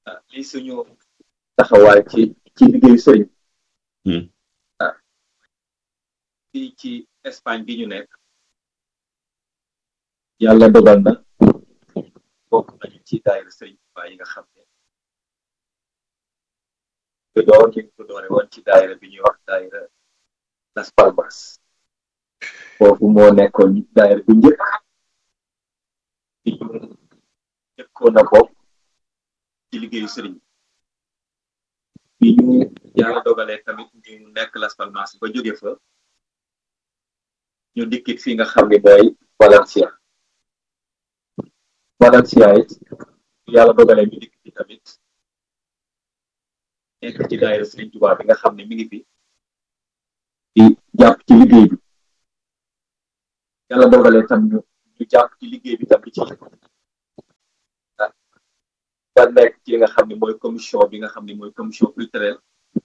lii suñu taxawaay ci ci liggéeyu sëriñ ah fii ci Espagne bi ñu nekk yàlla dogal na bokk nañu ci daayira sëriñ Tuubaa yi nga xam ne te door ñu ko doore woon ci daayira bi ñuy wax daayira Las Palmas foofu moo nekkoon daayira bu njëkk bi ñu njëkkoon a bokk ci liggéeyu sëriñ bi ñu yàlla dogalee tamit ñu nekk Las Palmas ba jóge fa ñu dikkit fi nga xam ne mooy Valencia Valencia it yàlla dogalee ñu dikk fi tamit nekk ci daayira Sëriñ Tuubaa bi nga xam ne mi ngi fi di jàpp ci liggéey bi yàlla dogalee tam ñu ñu jàpp ci liggéey bi tam ci ba nekk ci li nga xam ne mooy commission bi nga xam ne mooy commission culturelle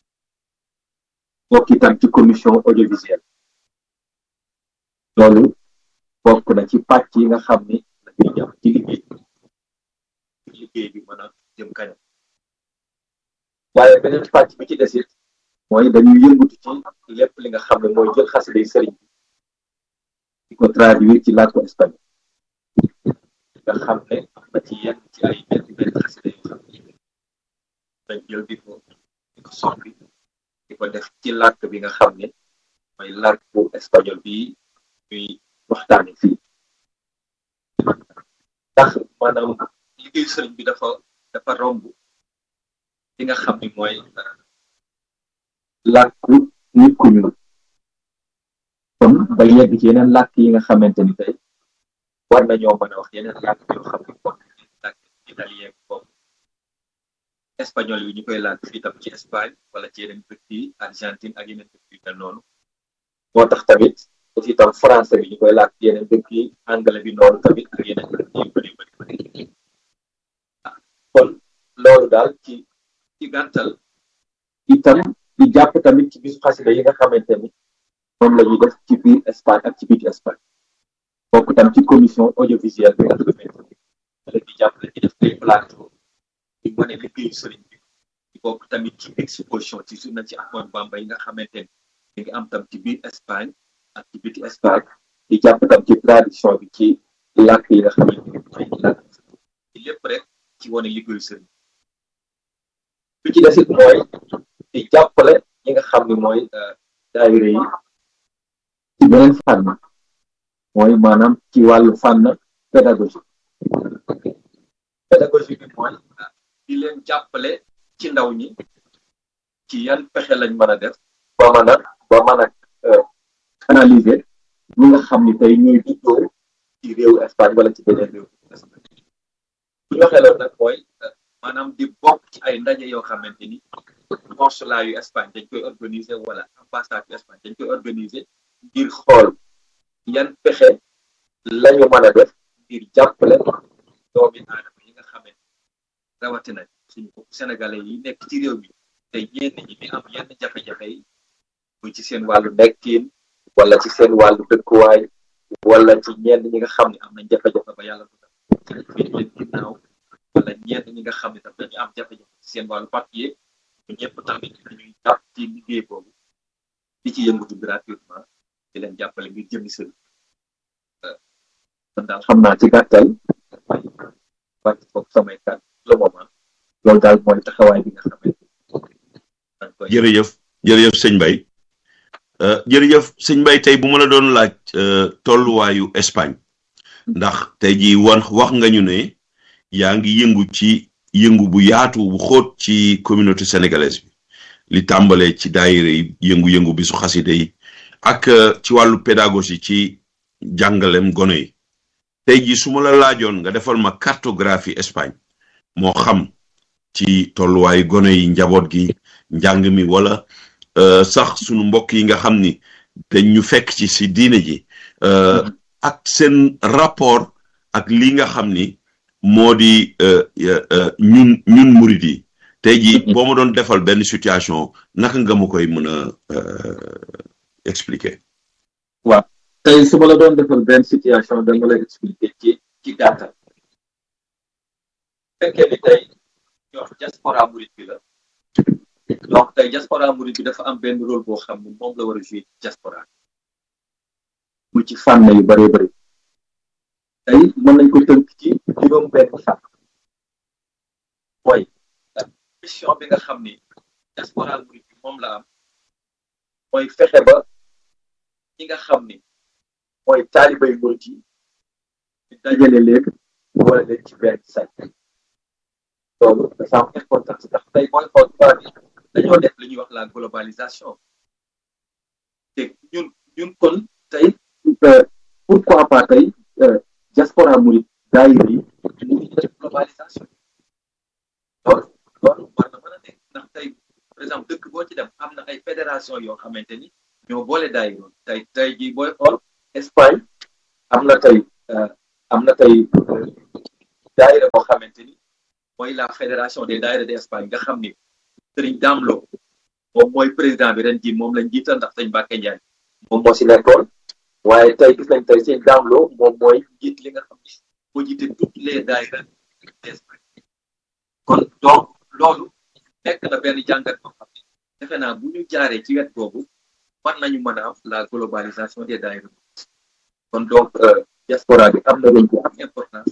bokk itam ci commission audiovisuelle loolu bokk na ci pàcc yi nga xam ni dañuy jàpp ci liggéey bi liggéey bi mën a jëm kanam waaye beneen pàcc bi ci desit mooy dañuy yëngutu ci lépp li nga xam ne mooy jël xasida yi sëriñ bi di ko traduire ci làkku espagnol nga xam ne am na ci yenn ci ay benn benn xasida yoo xam ne dañ jël di ko di ko soppi di ko def ci làkk bi nga xam ne mooy làkk bu espagnol bi ñuy waxtaane fii ndax maanaam liggéeyu sëriñ bi dafa dafa romb li nga xam ni mooy làkku nit ku ñuul kon ba yegg ci yeneen làkk yi nga xamante ni tey war nañoo mën a wax yeneen làkk yoo xam ne comme làkk italien comme espagnol yi ñu koy làkk fii tam ci Espagne wala ci yeneen dëkk yi Argentine ak yeneen dëkk yu mel noonu moo tax tamit aussi tam français bi ñu koy làkk yeneen dëkk yi anglais bi noonu tamit ak yeneen dëkk yu bëri bëri bëri kon loolu daal ci ci gàttal itam di jàpp tamit ci bisu xasida yi nga xamante ni moom la ñuy def ci biir Espagne ak ci biti Espagne bokk tam ci commission audiovisuelle bi nga xamante ni la di jàpp la ci def ay plateau di wane liggéeyu sëriñ bi di bokk tamit ci exposition ci journée ci Ahmadou Bamba yi nga xamante ni mi ngi am tam ci biir Espagne ak ci biti Espagne di jàpp tam ci tradition bi ci làkk yi nga xamante ni mooy làkk ci lépp rek ci wane liggéeyu sëriñ bi ci desit mooy di jàppale ñi nga xam ni mooy daayira yi ci beneen fànn mooy maanaam ci wàllu fànn pédagogie pédagogie bi mooy di leen jàppale ci ndaw ñi ci yan pexe lañ mën a def ba mën a ba mën a analyser ñi nga xam ni tey ñooy juddoo ci réewu Espagne wala ci beneen réew bu ñu waxee loolu nag mooy maanaam di bokk ci ay ndaje yoo xamante ni consulat yu Espagne dañ koy organiser wala ambassade yu Espagne dañ koy organiser ngir xool yan pexe lañu mën a def ngir jàppale doomi aadama yi nga xamante rawatina suñu bopp sénégalais yi nekk ci réew mi te ñenn ñi di am yenn jafe-jafe yi muy ci seen wàllu nekkin wala ci seen wàllu dëkkuwaay wala ci ñenn ñi nga xam ne am nañ jafe-jafe ba yàlla du tam fii leen ginnaaw wala ñenn ñi nga xam ne tam dañu am jafe-jafe ci seen wàllu papier ñu ñëpp tamit dañuy jàpp ci liggéey boobu di ci yëngatu gratuitement di leen jàppale ngir jëmi sëriñ kon daal xam naa ci gàttal may wàcc foofu samay kàddu le moment loolu daal mooy taxawaay bi nga xamante jërëjëf jërëjëf sëñ Mbaye jërëjëf sëñ Mbaye tey bu ma la doon laaj tolluwaayu Espagne ndax tey jii wax wax nga ñu ne yaa ngi yëngu ci yëngu bu yaatu bu xóot ci communauté sénégalaise bi li tàmbalee ci daayira yi yëngu-yëngu bi su xaside yi ak ci wàllu pédagogie ci jàngalem gone yi tey jii su ma la laajoon nga defal ma cartographie Espagne moo xam ci tolluwaayu gone yi njaboot gi njàng mi wala sax sunu mbokk yi nga xam ni dañ ñu fekk ci si diine ji ak seen rapport ak li nga xam ni moo di ñun ñun murid yi tey jii boo ma doon defal benn situation naka nga ma koy mën a expliquer. waaw tey su ma la doon defal benn situation dama lay expliquer ci ci gàttal fekkee ni tey ñoo diaspora murid bi la donc tey diaspora murid bi dafa am benn rôle boo xam ne moom la war a jouer diaspora mu ci fànn yu bëree bëri tey mën nañ ko tënk ci juróom benn fànn mooy mission bi nga xam ni diaspora murid bi moom la am mooy fexe ba ñi nga xam ni mooy taalibay murid yi ñu dajale leen wala leen ci benn say loolu dafa am importance ndax tey mooy xool tubaab yi dañoo def li ñuy wax la globalisation te ñun ñun kon tey pourquoi pas tey diaspora murid daayir yi mu ngi def globalisation loolu loolu war na mën a nekk ndax tey par exemple dëkk boo ci dem am na ay fédération yoo xamante ni ñoo boole daayir tey tey jii booy xool Espagne am na tey am na tey daayira boo xamante ni mooy la fédération des daayira d'Espagne nga xam ni sëriñ Damlo moom mooy président bi ren ji moom lañ jiital ndax sëñ Mbacke Ndiaye moom moo si nekkoon waaye tey gis nañ tey sëñ Damlo moom mooy njiit li nga xam ni moo jiite toutes les daayira d'Espagne kon donc loolu nekk na benn jàngat boo xam ni defe naa bu ñu jaaree ci wet boobu war nañu mën a am la globalisation des daayira kon donc diaspora bi am na rôle bu am importance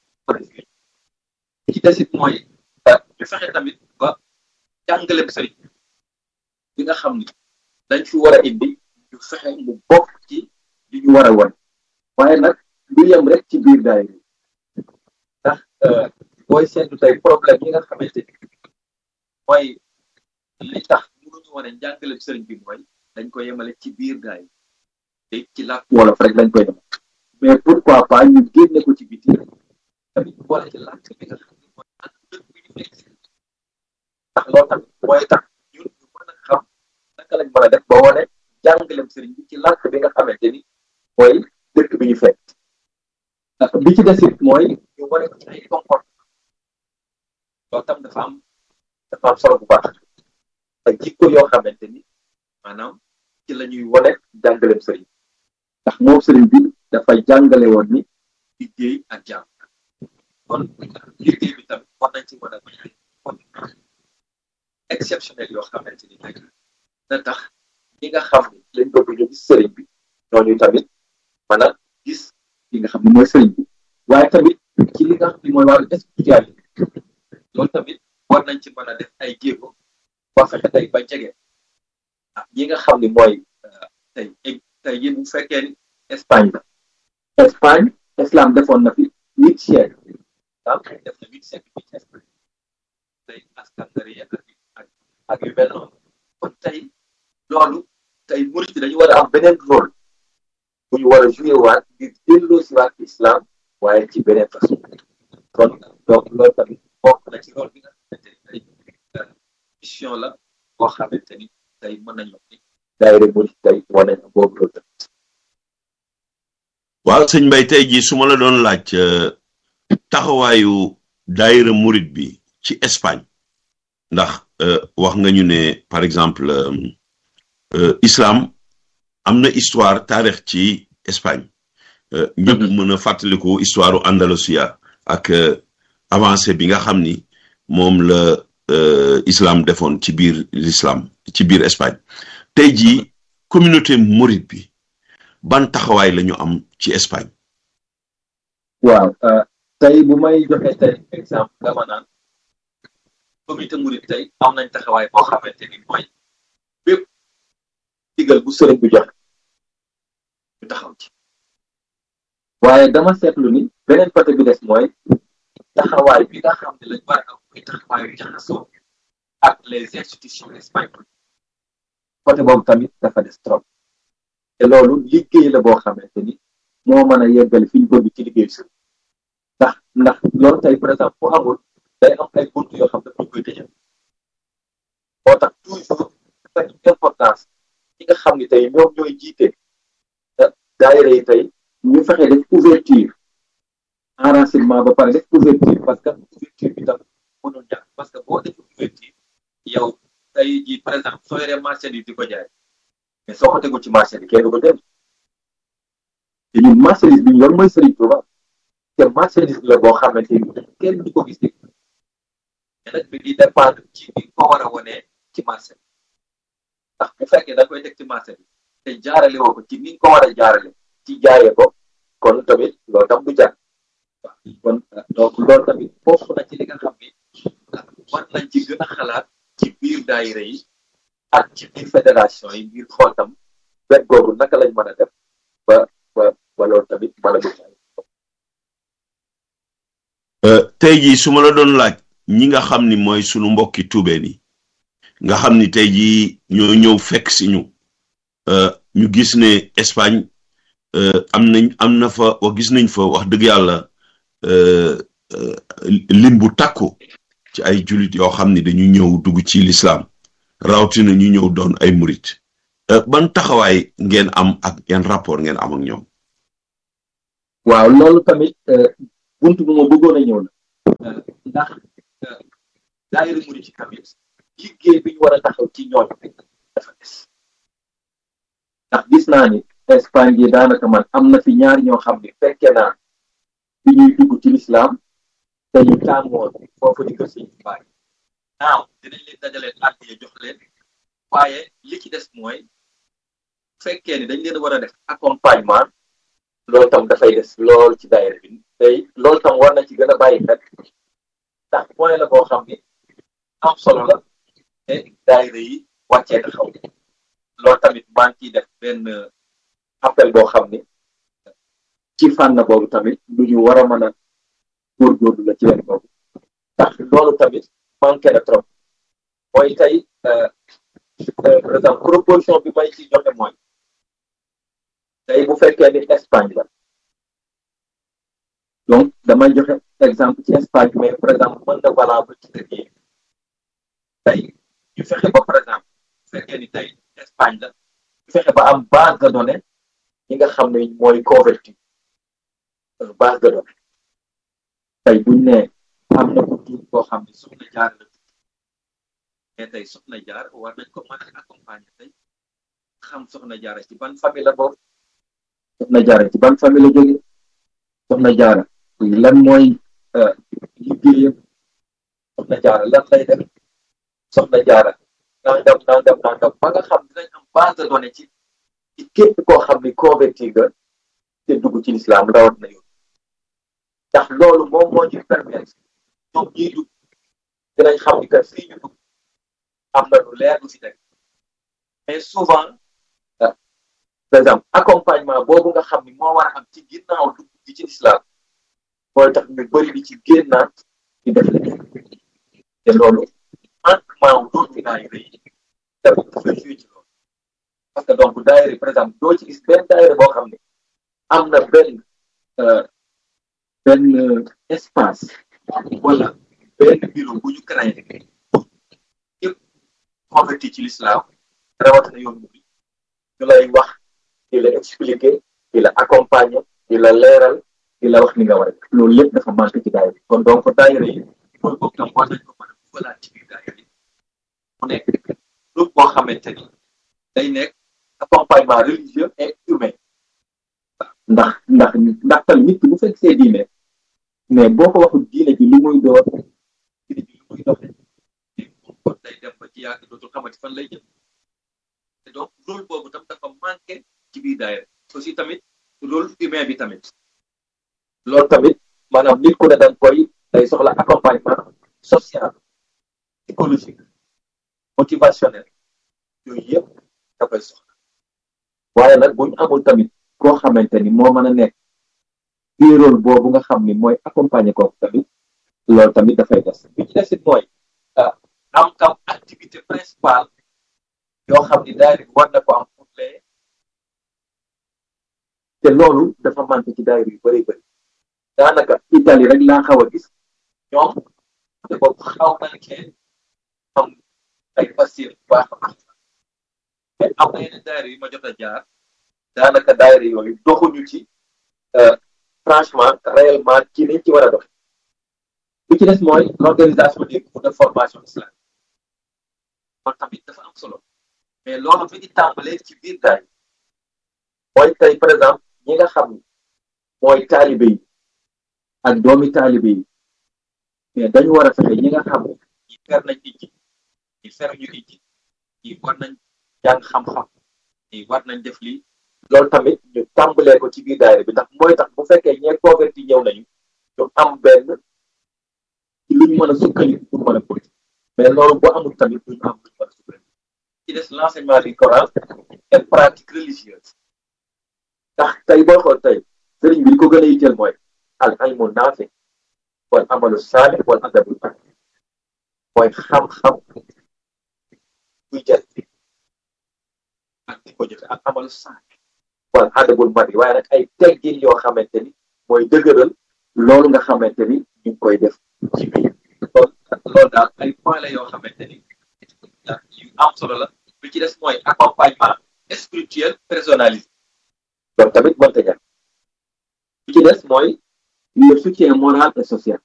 ci desit mooy ñu fexe tamit ba jàngaleem sëriñ bi nga xam ni dañ fi war a indi ñu fexe mu bokk ci li ñu war a won waaye nag lu yem rek ci biir daayira ndax booy seetlu tey problème yi nga xamante ni mooy li tax mënuñu wane njàngaleem sëriñ bi mooy dañ ko yemale ci biir daayira te ci làkk wolof rek lañ koy def mais pourquoi pas ñu génne ko ci biti tamit boole ci làkk bi nga xam ne mooy làkk dëkk bi ñu nekk si ndax loolu tamit mooy tax ñun ñu mën a xam naka lañ mën a def ba wane jàngaleem sëriñ bi ci làkk bi nga xamante ni mooy dëkk bi ñu fekk bi ci desit mooy ñu wane ko ci ay comportement loolu tam dafa am dafa am solo bu baax ak jikko yoo xamante ni maanaam ci la ñuy wane jàngaleem sëriñ ndax moom sëriñ bi dafa jàngale woon ni liggéey ak jàmm kon liggéey bi tamit war nañ ci mën a exceptionnel yoo xamante ni nag na tax ñi nga xam ni lañ bëgg ñu gis sëriñ bi ñooñu tamit mën a gis li nga xam ni mooy sëriñ bi waaye tamit ci li nga xam ni mooy wàllu spiritualité loolu tamit war nañ ci mën a def ay jéego ba fexe tey ba jege ah ñi nga xam ni mooy tey tey yéen bu fekkee ni Espagne la Espagne islam defoon na fi huit siècle ah def na huit siècle fii ci Espagne tey askandari ak ak ak yu mel noonu kon tey loolu tey murit dañu war a am beneen rôle bu ñu war a joué waat ngir delloo si waat islam waaye ci beneen façon kon donc loolu tamit bokk na ci rôle bi nga xamante ni tey mission la boo xamante ni tey mën nañu wax ni daayira murit tey wane na boobu loolu tamit waaw sëñ Mbay tey jii su ma la doon laaj taxawaayu daayira murit bi ci Espagne ndax wax nga ñu ne par exemple islam am na histoire taarix ci Espagne ñëpp mën a fàttaliku histoire Andalusia ak avancée bi nga xam ni moom la islam defoon ci biir l'islam ci biir Espagne tey jii communauté murit bi ban taxawaay la ñu am ci Espagne. waaw tey bu may joxe tey exemple dama naan communauté murit tey am nañ taxawaay boo xamante ni mooy bépp digal bu sëriñ bu joxe ñu taxaw ci waaye dama seetlu ni beneen côté bi des mooy taxawaay bi nga xam ne lañ war a am muy taxawaayu jaxasoo ak les institutions espagnoles côté boobu tamit dafa des trop te loolu liggéey la boo xamante ni moo mën a yeggali fi ñu bëgg ci liggéey si ndax ndax loolu tey par exemple fu amul day am ay bunt yoo xam ne dañ koy tëjal moo tax toujours dafa importance ñi nga xam ni tey ñoom ñooy jiite daayira yi tey ñu fexe def ouverture enracinement ba pare def ouverture parce que ouverture bi tam mënul ñàkk parce que boo def ouverture yow tey jii par exemple soo yoree marchandise di ko jaay mais soo ko tegul ci marché bi kenn du ko dem te ñun marchandise bi ñu yor mooy Serigne Touba te marchandise la boo xamante ni kenn du ko gis nag bi di dépendre ci bi ko war a wonee ci marché bi ndax bu fekkee da koy teg ci marché bi te jaarale woo ko ci ni nga ko war a jaarale ci jaayee ko kon tamit loolu tam du jar kon donc loolu tamit foofu na ci li nga xam ni war nañ ci gën a xalaat ci biir daayira yi ak ci biir fédération yi ngir xool tam wet googu naka lañ mën a def ba ba ba loolu tamit mën a dugg tey jii su ma la doon laaj ñi nga xam ni mooy sunu mbokki tuubeen yi nga xam ni tey jii ñoo ñëw fekk si ñu ñu gis ne Espagne am nañ am na fa wax gis nañ fa wax dëgg yàlla lim bu takku ci ay jullit yoo xam ni dañu ñëw dugg ci lislaam rawatina ñu ñëw doon ay murit ban taxawaay ngeen am ak yan rapport ngeen am ak ñoom. waaw loolu tamit buntu bu ma bëggoon a ñëw la ndax daayira murit ci tamit liggéey bi ñu war a taxaw ci ñooñ dafa des ndax gis naa ni Espagne yi daanaka man am na fi ñaar ñoo xam ne fekke naa bi ñuy dugg ci lislaam te ñu tàmmoon foofu di ko si bàyyi naaw dinañ leen dajaleen àddiya jox leen waaye li ci des mooy fekkee ni dañ leen war a def accompagnement loolu tam dafay des lool ci daayira bi tey loolu tam war na ci gën a bàyyi xel ndax point la boo xam ni am solo la te daayira yi wàccee taxaw loolu tamit maa ngi ciy def benn appel boo xam ni ci fànn boobu tamit lu ñu war a mën a góorgóorlu la ci leen boobu ndax loolu tamit manqué na trop mooy tey par exemple proposition bi may ci joxe mooy tey bu fekkee ni Espagne la donc damay joxe exemple ci Espagne mais par exemple mën na valable ci dëkk yi tey ñu fexe ba par exemple bu fekkee ni tey Espagne la ñu fexe ba am base de données yi nga xam ne mooy converti base de données tey buñ ne am na ku tuut koo xam ne soxna jaar la tuut mais tey soxna jaar war nañ ko mën a accompagner tey xam soxna jaara ci ban famille la boobu soxna jaara ci ban famille la jóge soxna jaara lan mooy liggéeyam soxna jaara lan lay def soxna jaara nangam nangam nangam ba nga xam dinañ am base de données ci ci képp koo xam ni converti nga te dugg ci lislaam rawat na yoon ndax loolu moom moo ñu permettre ñoom ñuy dugg dinañ xam ni que fii ñu dugg am na lu leer lu fi teg mais souvent par exemple accompagnement boobu nga xam ni moo war a am ci ginnaaw dugg gi ci lislaam mooy tax ñu bëri di ci génnaat di def la te loolu manquement wu doon fi daayira yi tamit dafay joué ci loolu parce que donc daayira par exemple doo ci gis benn daayira boo xam ne am na benn benn espace wala benn bureau bu ñu créé yëpp converti ci l'islam rawatina yoon bi ñu lay wax di la expliquer di la accompagner di la leeral di la wax ni nga war a loolu lépp dafa manqué ci daayira kon donc daayira yi mooy boobu tam war nañ ko mën a dugalaat ci biir daayira yi mu nekk groupe boo xamante ni day nekk accompagnement religieux et humain ndax ndax ndax tamit nit ki bu fekk see diine mais boo ko waxul diine ji lu muy door diine ji lu muy doxe moom kon day dem ba ci yàgg dootul xamati fan lay jëm te donc rôle boobu tam dafa manqué ci biir daayira aussi tamit rôle humain bi tamit loolu tamit maanaam nit ku ne danga koy day soxla accompagnement social psychologique motivationnel yooyu yëpp da koy soxla waaye nag bu ñu amul tamit koo xamante ni moo mën a nekk ci rôle boobu nga xam ni mooy accompagner kooku tamit loolu tamit dafay des bi ci desit mooy am kam activité principale yoo xam ni daayira bi war na ko am pour les te loolu dafa manqué ci daayira yu bëri bëri daanaka Italie rek laa xaw a gis ñoom te boobu xaw nañ cee am ay passif bu baax a baax mais am na yeneen daayira yu ma jot a jaar daanaka daayira yooyu doxuñu ci franchement réellement ci niñ ci war a dox bi ci des mooy l'organisation des cours de formation islamique loolu tamit dafa am solo mais loolu mi ngi tàmbalee ci biir daay mooy tey par exemple ñi nga xam mooy taalibe yi ak doomi taalibe yi mais dañu war a fexe ñi nga xam fer nañ ijji ñi feruñu ijji ñi war nañ jàng xam-xam ñi war nañ def lii loolu tamit ñu tàmbalee ko ci biir daayira bi ndax mooy tax bu fekkee ñee converti ñëw nañu ñu am benn ci lu ñu mën a sukkandiku pour mën a politique mais loolu boo amul tamit duñu am lu ñu mën a sukkandiku ci des l'enseignement du Coran et pratique religieuse ndax tey boo xool tey sëriñ bi li ko gën a yitteel mooy al ilmu naafi wal amalu saalih wal adabul baax mooy xam-xam buy jëriñ ak di ko jëfe ak amalu saalih wal adabul mari waaye nag ay teggin yoo xamante ni mooy dëgëral loolu nga xamante ni ñu ngi koy def ci biir loolu loolu daal ay point la yoo xamante ni yu am solo la bi ci des mooy accompagnement spirituel personnalisé loolu tamit mënta ñàkk bi ci des mooy le soutien moral et social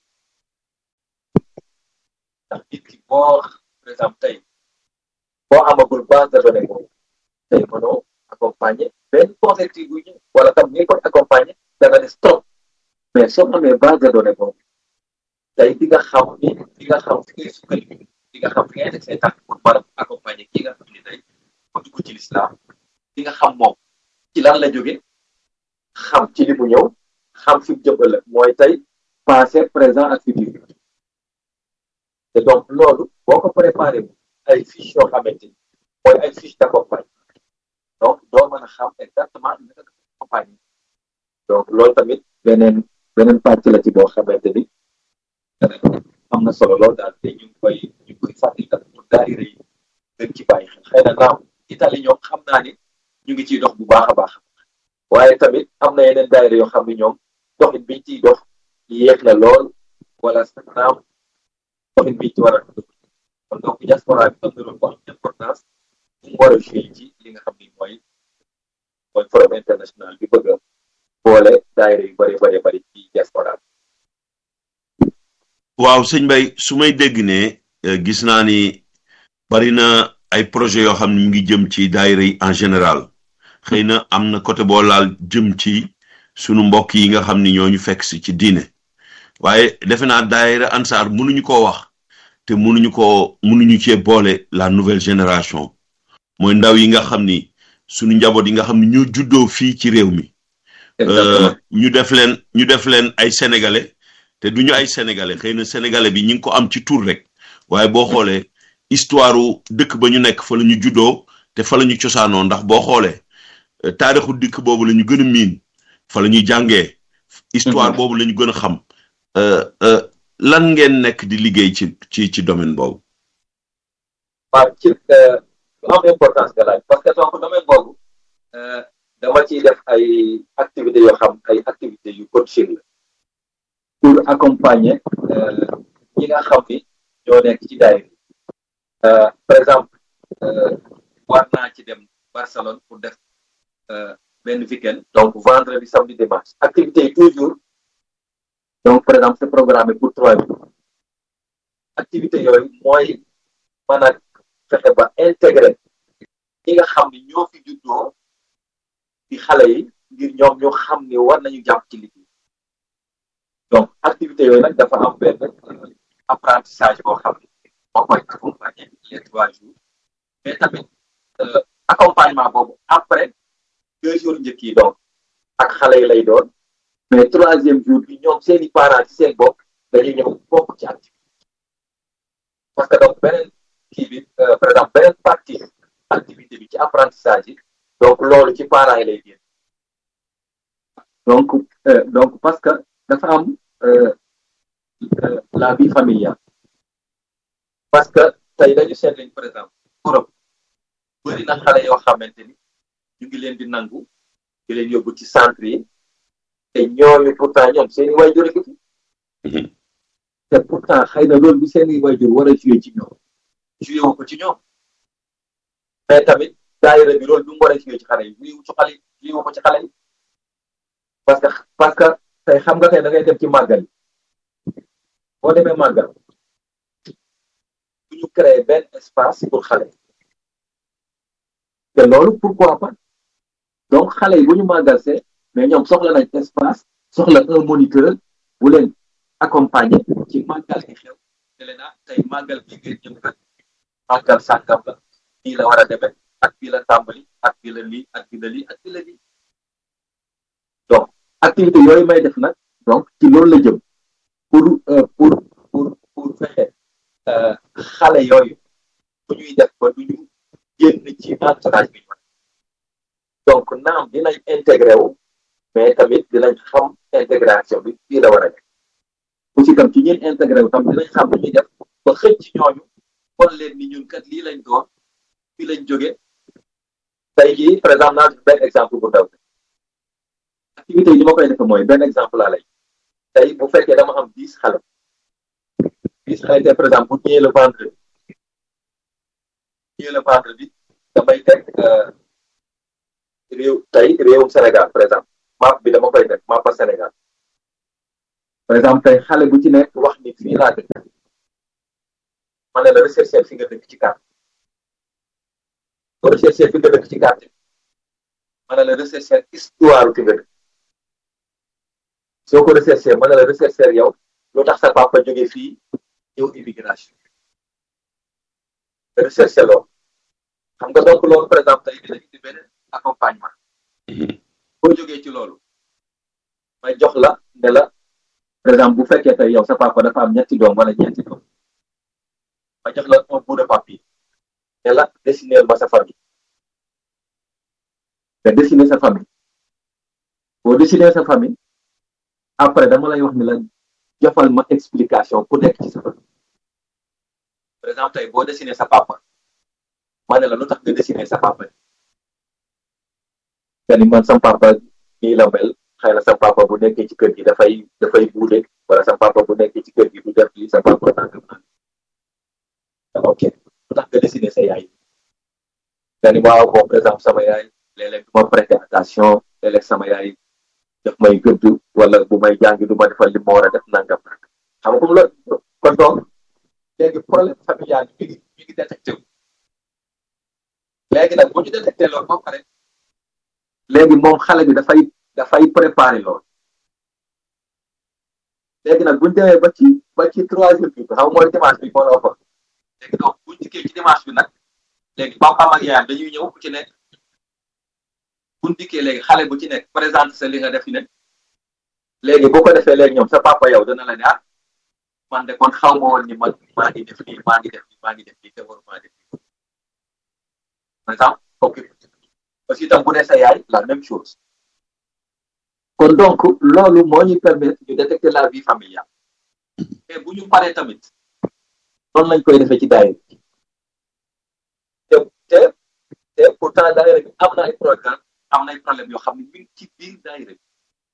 ndax nit ki boo par exemple tey boo amagul base de données boobu tey mënoo accompagner benn converti bu ñëw wala tam ñi koy accompagner dana des trop mais soo amee base de données boobu tey di nga xam ni di nga xam fi ngay sukkandiku di nga xam fi ngay teg say tànk pour mën a accompagner ki nga xam ni tey ko dugg ci l'islam di nga xam moom ci lan la jóge xam ci li mu ñëw xam fi mu jëm ëllëg mooy tey passé présent ak futur te donc loolu boo ko préparé ay fiches yoo xamante ni mooy ay fiches d'accompagnement donc doo mën a xam exactement li nga accompagner donc loolu tamit beneen beneen pàcc la ci boo xamante ni am na solo lool daal te ñu ngi koy ñu ngi koy fàttali pour daayira yi gën ci bàyyi xel xëy na naaw Italie ñoom xam naa ni ñu ngi ciy dox bu baax a baax waaye tamit am na yeneen daayira yoo xam ni ñoom doxin biñ ciy dox yéex na lool wala naam doxin biñ ci war a kon donc diaspora bi am na loolu bu am importance mu war a joué ci li nga xam ni mooy mooy forum international bi bëgg a boole daayira yu bëri bëri bëri ci diaspora waaw sëñ Bay su may dégg ne gis naa ni bari na ay projet yoo xam ne mu ngi jëm ci daayira yi en général xëy na am na côté boo laal jëm ci sunu mbokk yi nga xam ni ñooñu fekk si ci diine waaye defe naa daayira ansaar mënuñu koo wax te mënuñu ko mënuñu cee boole la nouvelle génération mooy ndaw yi nga xam ni sunu njaboot yi nga xam ni ñoo juddoo fii ci réew mi ñu def leen ñu def leen ay sénégalais te duñu ay sénégalais xëy na sénégalais bi ñi ngi ko am ci tur rek waaye boo xoolee histoire dëkk ba ñu nekk fa la ñu juddoo te fa la ñu cosaanoo ndax boo xoolee taarixu dëkk boobu la ñu gën a miin fa la ñuy jàngee histoire boobu la ñu gën a xam lan ngeen nekk di liggéey ci ci ci domaine boobu waaw ci lu am importance nga laaj parce que donc domaine boobu dama ciy def ay activités yoo xam ay activités yu coaching la pour accompagner ñi nga xam ni ñoo nekk ci daayira par exemple war naa ci dem Barcelone pour def benn week-end donc vendredi samedi dimanche activité yi toujours donc par exemple c'est programmé pour trois jours activité yooyu mooy mën a fexe ba intégré ñi nga xam ni ñoo fi juddoo di xale yi ngir ñoom ñu xam ni war nañu jàpp ci liggéey donc activité yooyu nag dafa am benn apprentissage boo xam ni moo koy accompagner les trois jours mais tamit accompagnement boobu après deux jours njëkk yi donc ak xale yi lay doon mais troisième jour bi ñoom seeni parents ci seen bopp dañuy ñëw bokk ci activité parce que donc beneen kii bi par exemple beneen partie activité bi ci apprentissage yi donc loolu ci parents yi lay génn donc donc parce que dafa am la vie familiale parce que tey dañu seet lañ par exemple Europe bëri na xale yoo xamante ni ñu ngi leen di nangu di leen yóbbu ci centre yi te ñooñu pourtant ñoom seeni waajur a ngi fi te pourtant xëy na loolu bi seeni waajur war a joué ci ñoom joué wu ko ci ñoom mais tamit daayira bi loolu bi mu war a joué ci xale yi joué wu ci xale yi joué wu ko ci xale yi parce que parce que tey xam nga tey da ngay dem ci màggal yi boo demee màggal du ñu créer benn espace pour xale te loolu pourquoi pas donc xale yi bu ñu màggal see mais ñoom soxla nañ espace soxla un moniteur bu leen accompagner ci màggal yi xew ne leen ah tey màggal gi ngeen ñëw kat màggal sàngam la nii la war a demee ak bii la tàmbali ak bii la lii ak bii la lii ak bii la lii donc activité yooyu may def nag donc ci loolu la jëm pour pour pour pour fexe xale yooyu bu ñuy def ba du ñu génn ci entourage bi donc naam dinañ intégré wu mais tamit dinañ xam intégration bi fii la war a nekk aussi tam ci ñun intégré wu tam dinañ xam lu ñuy def ba xëcc ci ñooñu kon leen ni ñun kat lii lañ doon fii lañ jóge tey jii par exemple naa benn exemple bu ndaw activité yi ni ma koy defee mooy benn exemple laa lay tey bu fekkee dama am dix xale dix xale tey par exemple bu ñëwee le vendredi ñëwee le vendredi damay teg réew tey réewum Sénégal par exemple map bi dama koy teg mappa Sénégal par exemple tey xale bu ci nekk wax ni fii laa dëkk ma ne la rechercher fi nga dëkk ci carte boo rechercher fi nga dëkk ci carte ma ne la rechercher histoire fi nga dëkk soo ko rechercher ma ne la rechercher yow lu tax sa papa jóge fii ñëw immigration rechercher loolu xam nga donc loolu par exemple tey dina indi beneen accompagnement boo jógee ci loolu may jox la ne la par exemple bu fekkee tey yow sa papa dafa am ñetti doom wala ñeenti doom ma jox la un bout de papier ne la dessiner ma sa famille nga dessiner sa famille boo dessiner sa famille après dama lay wax ni la jofal ma explication ku nekk ci sa famille par exemple tey boo dessiner sa papa ma ne la lu tax nga dessiner sa papa nga ni man sam papa nii la mel xëy na sa papa bu nekkee ci kër gi dafay dafay buude wala sa papa bu nekkee ci kër gi du def lii sa papa nangam nangam ok lu tax nga dessiner sa yaay nga ni waaw bon par exemple sama yaay léeg-léeg du ma prêter attention léeg-léeg sama yaay daf may gëdd wala bu may jàngi du ma defal li ma war a def nangam nangam xam nga comme loolu kon donc léegi problème familial bi mi ngi mi ngi détecté wu léegi nag bu ñu détecté loolu ba pare léegi moom xale bi dafay dafay préparer loolu léegi nag bu ñu demee ba ci ba ci troisième bi xam mooy dimanche bi moo la waxoon léegi donc bu ñu dikkee ci dimanche bi nag léegi papaam ak yaayam dañuy ñëw ku ci nekk bu ñu dikkee léegi xale bu ci nekk présente sa li nga def ne léegi boo ko defee léegi ñoom sa papa yow dana la ne ah man de kon xaw ma woon ni man maa ngi def lii maa ngi def lii maa ngi def lii te waru maa def lii par exemple ok aussi itam bu dee sa yaay la même chose kon donc loolu moo ñuy permettre ñu détecter la vie familiale mais bu ñu paree tamit noonu lañ koy defee ci daayira te te te pourtant daayira bi am na ay programme am na ay problème yoo xam ne mi ngi ci biir daayira bi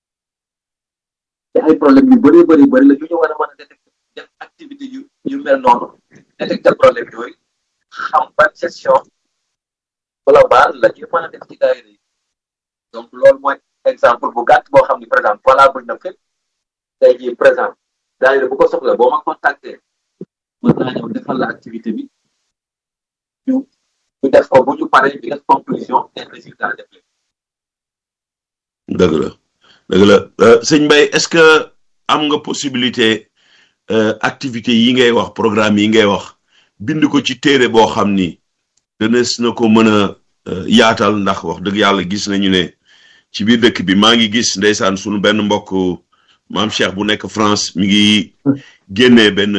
te ay problème yu bëree bëri bëri la ñu ñu war a mën a détecter def activité yu yu mel noonu détecter problème yooyu xam ban gestion globale la ñu mën a def ci daayira yi donc loolu mooy exemple bu gàtt boo xam ni par exemple valable na fépp tey jii par exemple daayira bu ko soxla boo ma contacté mën naa ñëw defal la activité bi ñu ñu def ko bu ñu paree ñu def conclusion et résultat def leen dëgg la dëgg la sëñ Mbaye est-ce que am nga possibilité activité yi ngay wax programme yi ngay wax bind ko ci téere boo xam ni dënees na ko mën a yaatal ndax wax dëgg yàlla gis nañu ne ci biir dëkk bi maa ngi gis ndeysaan sunu benn mbokk maam Cheikh bu nekk France mi ngi génnee benn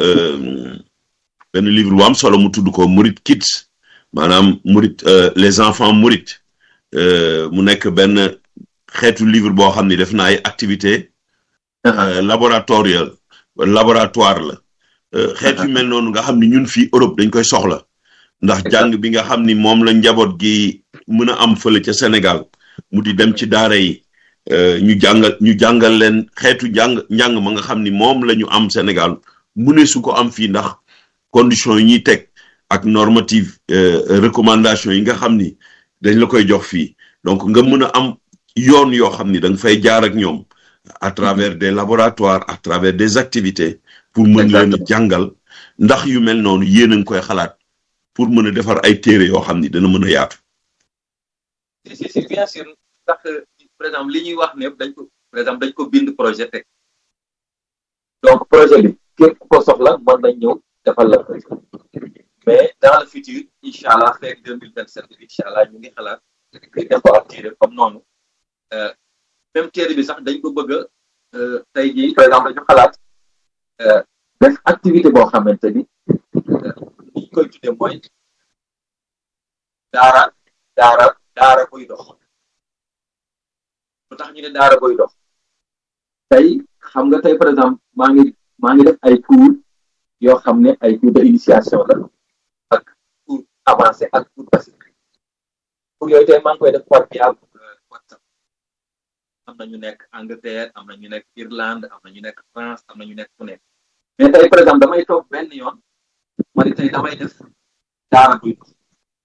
benn livre bu am solo mu tudd ko Murit Kids maanaam Murit les enfants Murit mu nekk benn xeetu livre boo xam ni def na ay activité laboratoriale laboratoire la xeet yu mel noonu nga xam ni ñun fii Europe dañ koy soxla ndax jàng bi nga xam ni moom la njaboot gi mën a am fële ca Sénégal mu di dem ci daara yi ñu jàngal ñu jàngal leen xeetu jàng njàng ma nga xam ni moom la ñu am Sénégal mu ne su ko am fii ndax conditions yi ñuy teg ak normative recommandation yi nga xam ni dañ la koy jox fii donc nga mën a am yoon yoo xam ni da nga fay jaar ak ñoom à travers des laboratoires à travers des activités pour mën leen a jàngal ndax yu mel noonu yéen a ngi koy xalaat pour mën a defar ay téere yoo xam ni dana mën a yaatu. si si si bien sûr ndax par exemple li ñuy wax ne dañ ko par exemple dañ ko bind projet teg donc projet bi képp ko soxla mën nañ ñëw defal la ko mais dans le futur incha allah fekk deux mille vingt sept incha allah ñu ngi xalaat di defar téere comme noonu même téere bi sax dañ ko bëgg a tey jii par exemple dañu xalaat def activité boo xamante ni ñu koy tuddee mooy daara daara daara buy dox lu tax ñu ne daara buy dox tey xam nga tey par exemple maa ngi maa ngi def ay cours yoo xam ne ay cours de initiation la ak cours avancé ak cours basique cours yooyu tey maa ngi koy def par via WhatsApp am na ñu nekk Angleterre am na ñu nekk Irlande am na ñu nekk France am na ñu nekk fu nekk mais tey par exemple damay toog benn yoon ma ni tey damay def daara buy dox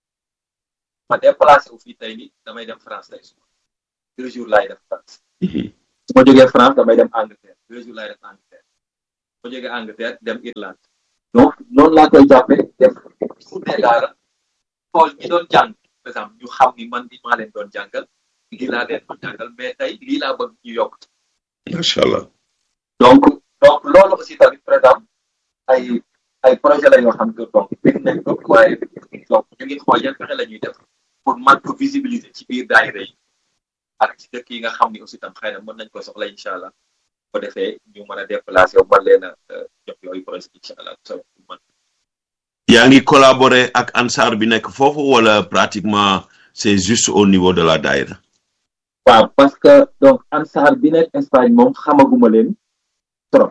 ma déplacé wu fii tey ni damay dem France tey suba deux jours laay def France su ma jógee France damay dem Angleterre deux jours laay def Angleterre su ma jógee Angleterre dem Irlande donc noonu laa koy jàppee def suudee daara xool ñi doon jàng par exemple ñu xam ni man di maa leen doon jàngal lii laa leen doon jàngal mais tey lii laa bëgg ñu yokk macha allah donc donc loolu aussi tamit par exemple ay ay projet la yoo xam ne donc bind nañ ko waaye donc ñu ngi xool yan pexe la ñuy def pour man ko visibiliser ci biir daayira yi ak ci dëkk yi nga xam ni aussi tam xëy na mën nañ ko soxla incha allah ko defee ñu mën a déplacé wu mën leen a jox yooyu projet incha allah so man yaa ngi collaborer ak ansaar bi nekk foofu wala pratiquement c'est juste au niveau de la daïra waaw parce que donc ansaar bi nekk Espagne moom xamaguma leen trop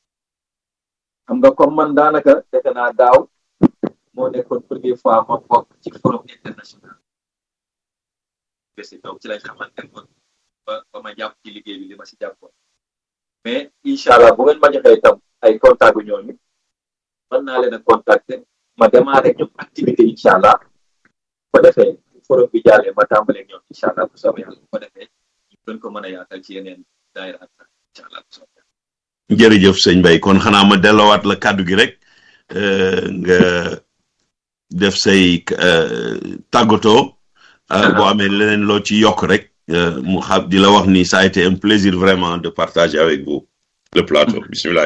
xam nga comme man daanaka defe naa daaw moo nekkoon première fois ma bokk ci forum international besi donc ci lañ xamante woon ba ba ma jàpp ci liggéey bi li ma si jàppoon mais incha allah bu ngeen ma joxee itam ay contact yu ñooñu mën naa leen a contacter ma démarré ñoom activité incha allah ko defee forum bi jàllee ma tàmbalee ñoom incha allah bu soobee yàlla bu ko defee ñu gën ko mën a yaatal ci yeneen daayira ak incha allah bu soobee yàlla jërëjëf sëñ Mbaye kon xanaa ma delloowaat la kàddu gi rek nga def say tàggatoo boo amee leneen loo ci yokk rek mu xam di la wax ni ça a été un plaisir vraiment de partager avec vous le plateau bisimilah.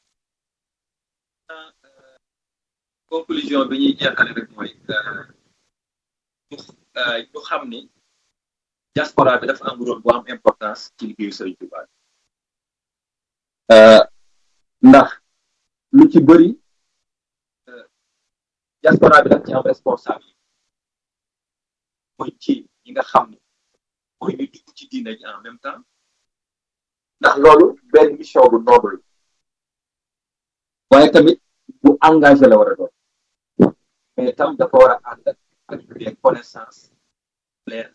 conclusion bi ñuy jeexale rek mooy ñu xam ni diaspora bi dafa am rôle bu am importance ci liggéeyu Sëriñ Tuubaa ndax lu ci bëri diaspora bi daf ci am responsabilité mooy ci ñi nga xam ni mooy ñu dugg ci diina ji en même temps ndax loolu benn mission bu noble waaye tamit bu engagé la war a doon mais tam dafa war a ànd ak des connaissances leer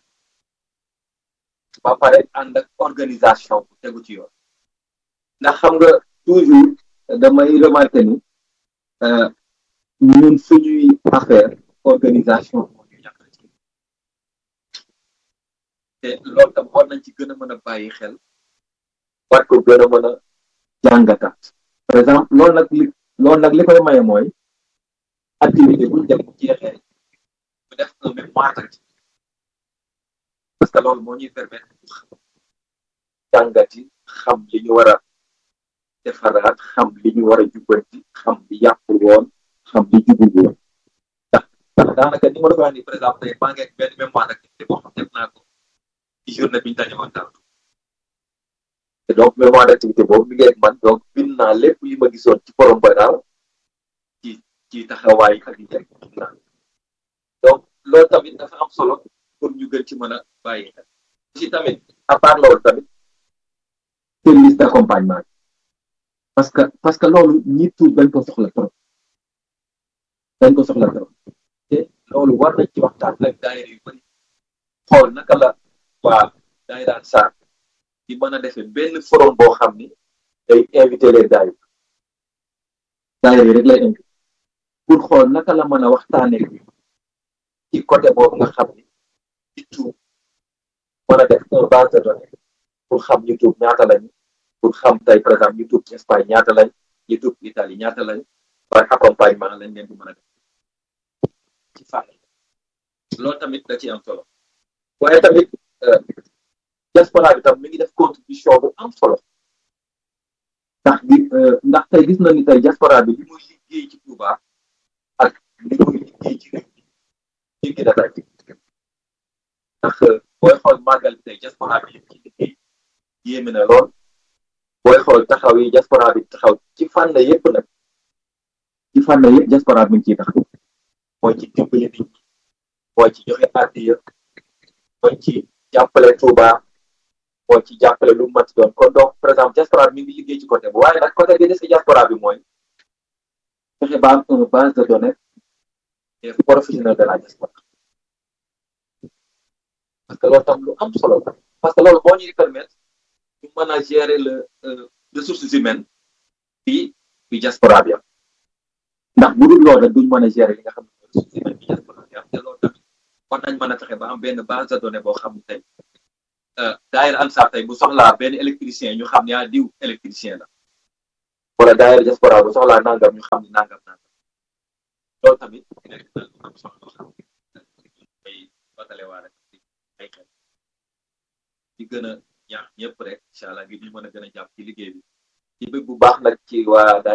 ba pare ànd ak organisation bu tegu ci yoon ndax xam nga toujours damay remarqué ni ñun suñuy affaire organisation moo ñu yàqal ci te loolu tam war nañ ci gën a mën a bàyyi xel war ko gën a mën a jàngataat par exemple loolu nag li loolu nag li koy maye mooy activité buñ dem bu jeexee bu def un mémoire d'activité parce que loolu moo ñuy permettre ñu xam jàngati xam li ñu war a defaraat xam li ñu war a jubbanti xam li yàqul woon xam li jubul woon ndax ndax daanaka ni ma la ko wax nii par exemple tey maa ngi ak benn mémoire d'activité boo xam def naa ko ci journée bi ñu daje woon daaw te donc mémoire d'activité boobu mi ngi ak man donc bind naa lépp li ma gisoon ci forum ba daaw ci ci taxawaay ak yi jëriñ naa donc loolu tamit dafa am solo pour ñu gën ci mën a bàyyi xel aussi tamit à part loolu tamit service d'accompagnement parce que parce que loolu ñi tuut dañ ko soxla trop dañ ko soxla trop te loolu war nañ ci waxtaan ak daayira yu bëri xool naka la waa daayira Ansar di mën a defee benn forum boo xam ni day invité les daayira daayira yi rek lay invité pour xool naka la mën a waxtaanee ci côté boobu nga xam ni ci tuut mën a def un base de données pour xam ñu tuut ñaata lañu pour xam tey par exemple ñu tuub ci Espagne ñaata lañ ñu tuub Italie ñaata lañ par accompagnement lañ leen di mën a def ci fànn loolu tamit da ci am solo waaye tamit diaspora bi tam mi ngi def contribution bu am solo ndax di ndax tey gis na ni tey diaspora bi li muy liggéey ci Touba ak li muy liggéey ci réew mi jéggi na day ndax booy xool màggal bi tey diaspora bi yëpp ci liggéey yéeme na lool booy xool taxaw yi diaspora bi taxaw ci fànn yëpp nag ci fànn yëpp diaspora bi ngi ciy taxaw mooy ci dimbali nit ñi mooy ci joxe addiya mooy ci jàppale Touba mooy ci jàppale lu mu mat doon kon donc par exemple diaspora bi mi ngi liggéey ci côté bu waaye nag côté bi des ci diaspora bi mooy fexe ba am une base de données des professionnels de la diaspora parce que loolu tam lu am solo la parce que loolu moo ñuy permettre ñu mën a gérer le ressources humaines fii bi diaspora bi am ndax bu dul loolu rek duñ mën a gérer li nga xam ne ressources humaines bi diaspora bi am te loolu tamit war nañ mën a fexe ba am benn base de données boo xam ne tey daayira Ansar tey bu soxlaa benn électricien ñu xam ne ah diw électricien la wala daayira diaspora bu soxlaa nangam ñu xam ne nangam nangam loolu tamit nekk na lu am solo loo xam ne ay batale waa rek ay xel di gën a ñaax ñëpp rek incha allah ngir ñu mën a gën a jàpp ci liggéey bi ci bëgg bu baax nag ci waa